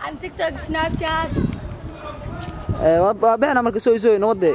On TikTok, Snapchat. Ee, waa waa bixina marka soo soo nabadde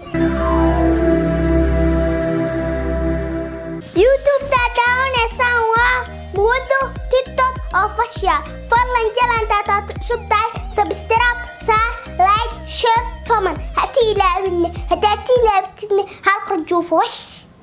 YouTube daawanaysan waa muwado tiktok official fadlan jalantaad cusub tahay subscribe saar like share comment hatii ilaawinne haddaad tii ilaawtidne hal qarjuufo wash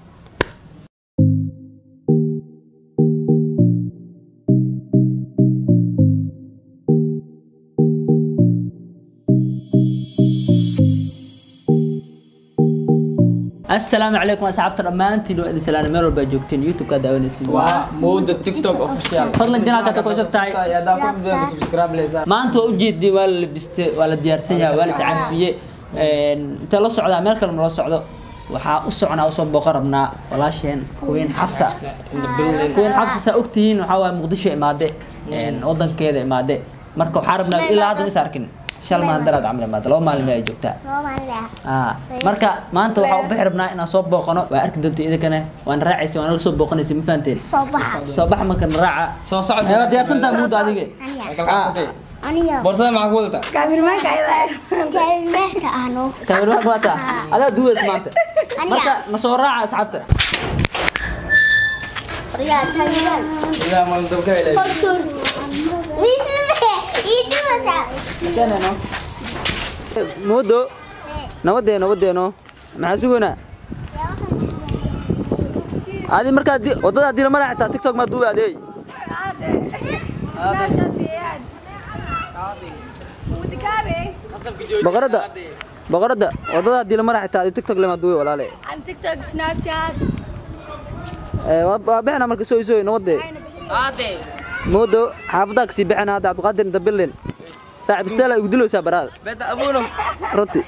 assalaamu calaykum asxaabta dhammaantiin waa idin salaana meel walba joogteen youtube-ka daawanaysiin waa mowda tiktok official fadlan janaalka ku cusub tahay hadaa ku mideen subscribe leysaa maanta waa ujeediyey waa la labiste waa la diyaarsan yahay waa la iscafiye intee la socdaa meel kale nala socdo waxaa u soconaa usoo booqan rabnaa walaasheen queen xafsa queen xafsa saa ogtihiin waxaa waaye muqdisho imaade wadankeeda imaade marka waxaa rabnaa ilaa hadda is arkin shal maalin daraad camal imaade laba maalin ay joogtaa Ah, marka maanta waxaa u bixi rabnaa inaan soo booqano waa arki doonta idinkana waana raacaysa waana la soo booqanaysa ma fahanteen soo baxa soo baxa marka na raaca soo socod waa diyaarsantaa muuda adiga aniga boortada maxaa ku wadataa Cameramanka ayaa kaabimeerka ahno kamerwaanka waata adaa duweys maanta marka na soo raaca asxaabta riyaa tayaan ilaa maalin dabka ilaa Korsur. Misle, itu masa. muudo nabadee nabadeeno maxaa suganaa adi markaa di- wadada hadii lama raacitaa tiktok maa duuba adeey boqorada boqorada wadada hadii lama raacitaa adi tiktok lema duuba walaale On TikTok, Snapchat. Ee, waa waa bixina marka soo soo nabadee muudo xaafadaa kasii bixina hadda cabdiqaadir inta bilin saaxib isteela igu dilowsaa baraada beta abuno runtii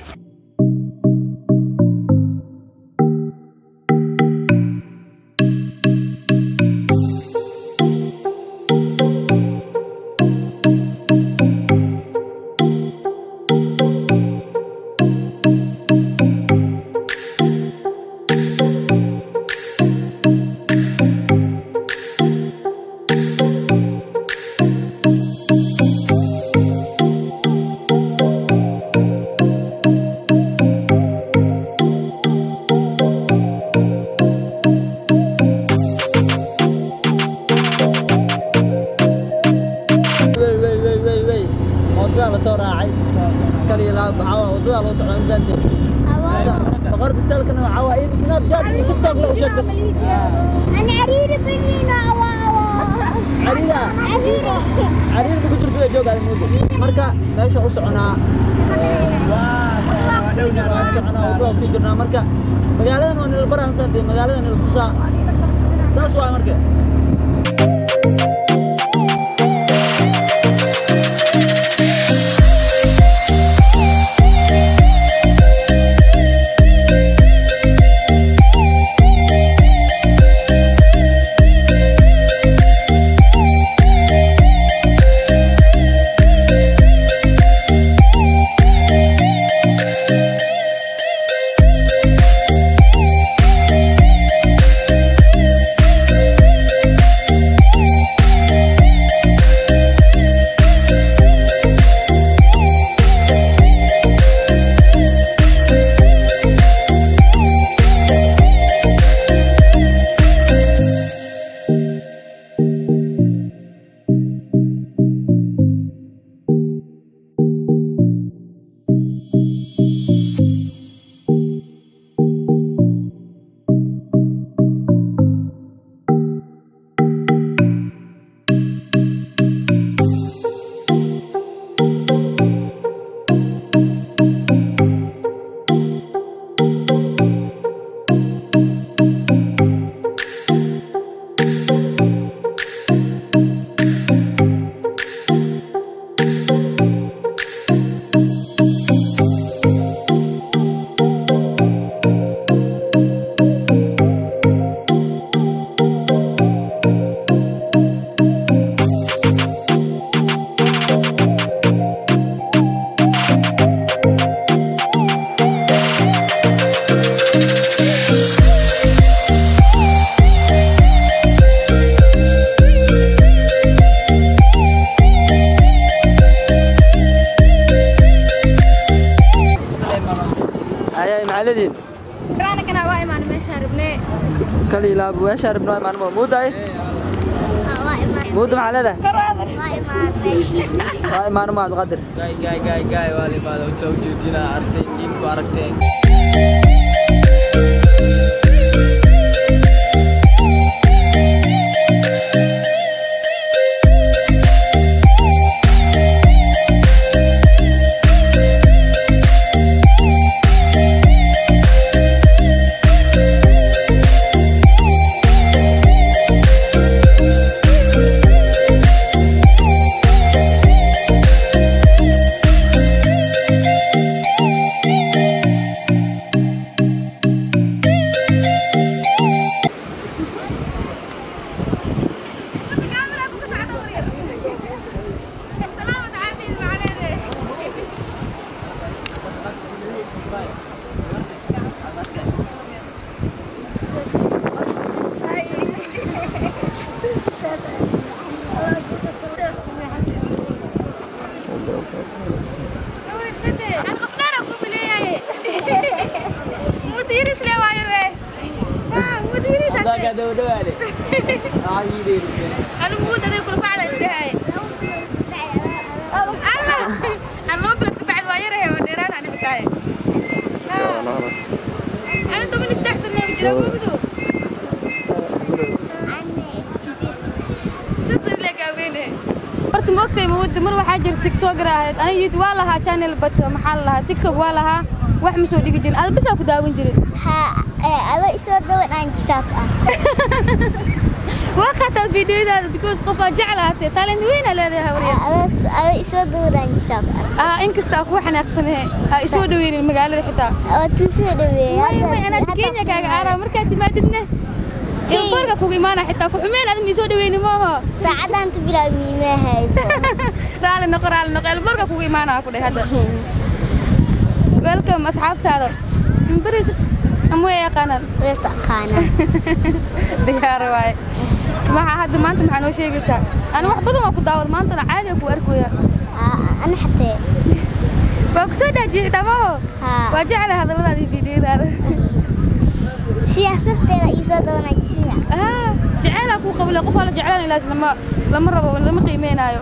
wey wey wey wey wey wadadaa la soo raacay kaliya laa waxaa waa wadadaa loo socdaa ma fahanteen boqor bisalkana waxaa waa in snapchat iyo tiktok la u sheeg bas أنا عريرة بنينا أوا أوا. cariida عريرة. cariirda ku jirta joogaa muddo marka meesha u soconaa waa soconaa wadada kusii jirnaa marka magaaladan waa nila baraa ma fahanteen magaaladan nila tusaa saas waa marka leediin Kana kana waa imaan meesha rabnee. kali ilaab weesha rabno imaanmo muuday waa imaan muuda maxaa leedahay waa imaan meesha waa imaanmo cabdiqaadir gaay gaay gaay gaay waa la imaada soo jeedina aragtay in ku aragtay Daga daw dawaale. Ay yiri. Anu muu daday kula facla isdhahay. Allah. Aan loo bilad ka bacd waa yarahay oo dheeraan aan ibtaay. Anu toban isdex sano ma jira gudu. Shan sano la gaaweyne. horta ma ogtahay mawada mar waxaa jira tiktoker ahayd aniga youtube waa lahaa channel but maxaa la lahaa tiktok waa lahaa wax ma soo dhigi jirin ada bisaa ku daawan jirin ها أنا إسمه دوت عن شاك waa qataa fiidiyadaada because qof aa jeclaatay talent weyn aa leedahay hawriya أنا أنا إسمه دوت عن شاك ah inkasta aa kugu xanaaqsanahe aa isoo dhaweynin magaalada xitaa وتوشي دوي waayo may anaad kenya kaaga aaraa markaad timaadidne ilboorka kugu imaana xitaa ku xumeen aad miisoo dhaweyni maaho ساعة أنت بلا ميمة هاي raali noqo raali noqo ilboorka kugu imaanaa ku dheh hadda welcome asxaabtaada mbarisid ama way yaqaanaan ويتخانا diyaar waaye maxaa hadda maanta maxaa noo sheegaysaa ani wax badan waa ku daawad maantana caadi aan ku arkooya أنا حتى waa ku soo dhaajiyey xitaa maaho ها waa jeclahay hadalladaada iyo fiidiyadaada سياسة ترى إسمه دوت عن شيء ah jaceylaa kuu qabale qof waa la jeclaan ilaas lama lama rabo lama qiimeynaayo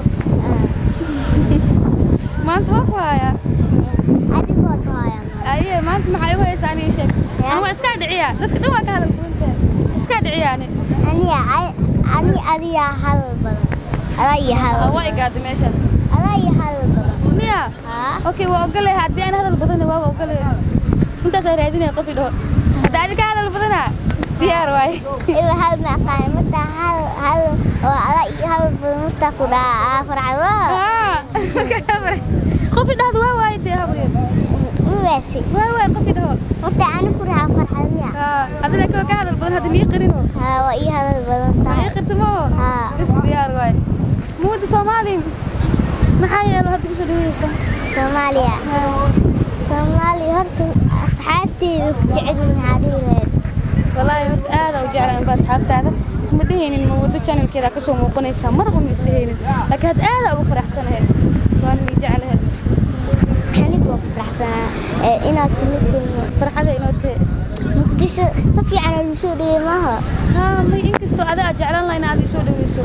maanta waa ku hayaa هذه بوت هاي aye maanta maxaa igu haysaa aniga sheeg ani waa iskaa dhiciyaa dadka dhan waa ka hadal duwantahay iskaa dhiciyaa ani أنا أنا أنا هل بدن أنا هل waa igaada meeshaas أنا هل بدن miya ها okay waa ogolay haddii aan hadal badana waaba ogolay intaasaa raadinaya qof i dhaho hadda adi ka hadal badanaa is diyaar waaye إيه هل ما قال متى هل هل وأنا هل بدن متى كذا فرعوا Ah, markaas amar qof i dhahdo waa waaye dee habriir مباشي waa waaye qof i dhaho متى أنا كذا فرعوا Ah, adi laakiin waa ka hadal badan hadda mii qarino ها وإيه هل بدن mii تاي qarta maho ها is diyaar waaye muudda soomaali maxaa yeelo hadda kusoo dhaweysa سوماليا سومالي هرت أصحابتي جعلين عليه والله horta aad u jeclaan baa asxaabtaada isma dhehaynin ma wado channelkeeda ka soo muuqanaysaa marba ma isdhehaynin laakiin had aad ugu faraxsanahay waan ii jeclahay حنيك وفرح سنة إنا تمت farxada inoo tahe مقدش صفي على الوصول معها haa may inkastoo ada aad jeclaan lahaa in aad isoo dhaweyso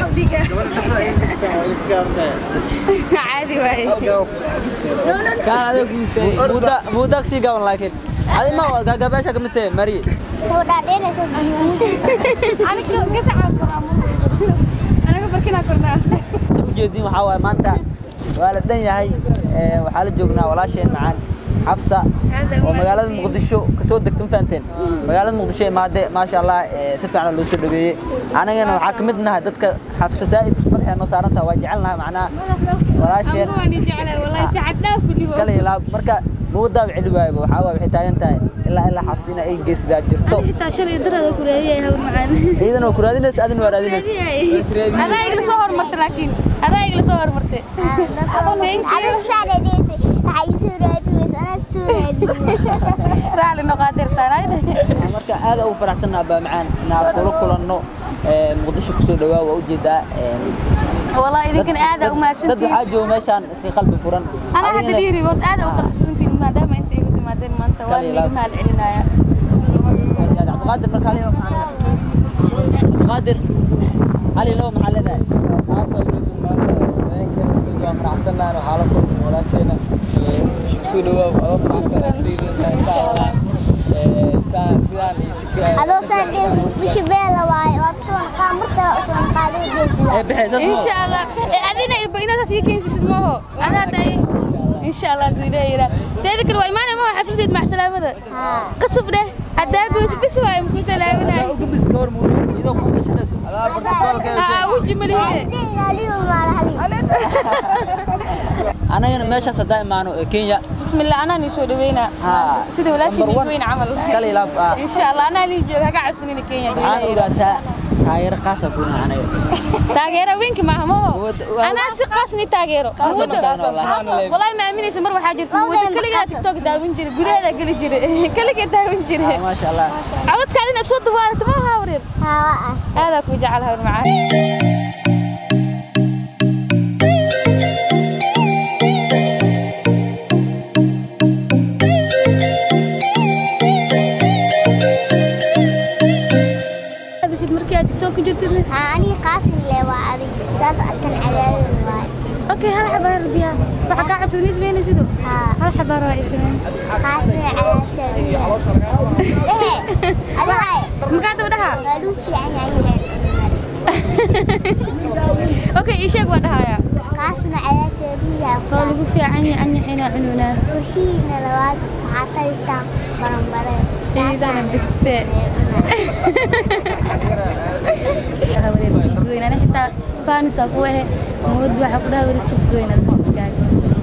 caadi waaye kaan adiga ku istay muuda muuda sii gaban laakiin adi ma gagabeesha kamid tahay mari لو دارين أسوي aniga gasaca koraa anaga barkinaa kornaa sa u jeedin waxaa waaye maanta waa la dhan yahay ee, waxaa la joognaa walaasheen macaan xafsa oo magaalada muqdisho kasoo degta ma fahanteen magaalada muqdisho imaade maasha allah ee, si fiican loo soo dhaweeyey anagana waxaa ka mid nahay dadka xafsa saa'id madaxee noo saaran tahay waa jecel nahay macnaha walaasheen amba waan ii jeclahay wallahi si xad dhaaf welibo kala ilaab marka muudaaba celi waayaba waxaa waaye waxay taagan tahay ilaa ilaa xabsi in ay geesidaa jirto xitaa shalay darada ku raadiyay hawl macaan ciidan oo ku raadinaysa adin waa raadinaysa adaa igla soo hormartay laakiin adaa igla soo hormartay أنا مساعدة ديسي عايزة رادوس أنا تسوي raali noqaadirtaan ayda marka aad ugu faraxsanaa baa macaan inaan kula kulanno ee, muqdisho kusoo dhawaa waa ujeedaa ee, والله idinkana aad dad u mahadsantihiin waxaa jooga meeshaan iska qalbi furan ana hadda Adigana- dhiiri horta aad u qalbi furantiin maadaama inta igu imaadeen maanta waan Kaliya niga laab. mahad celinaya cabdiqaadir marka ali cabdiqaadir ali low maxaa leedahay asxaabta joogin maanta habeenkeena soo jooga faraxsanaan waxaa la kulmay walaasheena soo dhawaab adoo faraxsan agteeda insha allah saan sidaan iyo si adoo saan dhil bishi beela waaye waad soo naqaa marka soo naqaa ee jeesidaa bixi saas insha allah ee adina iba inaad saas ii keensisid maaho adaa day insha allah haduu ilaahay yiraa teeda kale waa imaanaya maho xafladeed mac salaamada haa qasab dheh haddaa goyso bis waaye makuu salaaminaya ugu bis ka hor muud idoo ku gashanayso adaa bartikoolka aa weji malihine ilaaliyo maalahadi anagana meeshaas haddaa imaano ee kenya بسم الله أنا نسوي دوينا ها. سيدي ولا شيء Number one. دوين عمل kali laab ah إن شاء الله أنا اللي جوك هقعد سنين كينيا waxaan دوينا ogaataa taageero qaasa ku naha anaga تاجيرة وينك ما هم ود- و- أنا سقاسني تاجيرة Qaas مود ma qaas والله. والله ما أمني سمر وحاجة مود كل جا تيك توك داوين جري جودة هذا كل جري كل جا داوين Ah, جري maasha allah عود كارين أسود دوارة ما هاورير haa هذا كوي جعلها معاه هذا شيء مركي تيك توك جرتني haa anii qaasin lee waa adig saas kan cadaadin waaye اوكي هل حبار بيا بحق قاعد تسوي زميني شدو haa هل حبار اسمين qaasin cadaadin ehe adi waaye مقعد ودها waa luu fiican yahay اوكي ايش يقوى دهايا qaasin cadaadin yahay قالوا لقوا في عني عني حين عنونا kushiina labaad waxaa talitaan baranbareen إذا أنا بت أنا حتى فانس أقوى موضوع حقها ورتب قوينا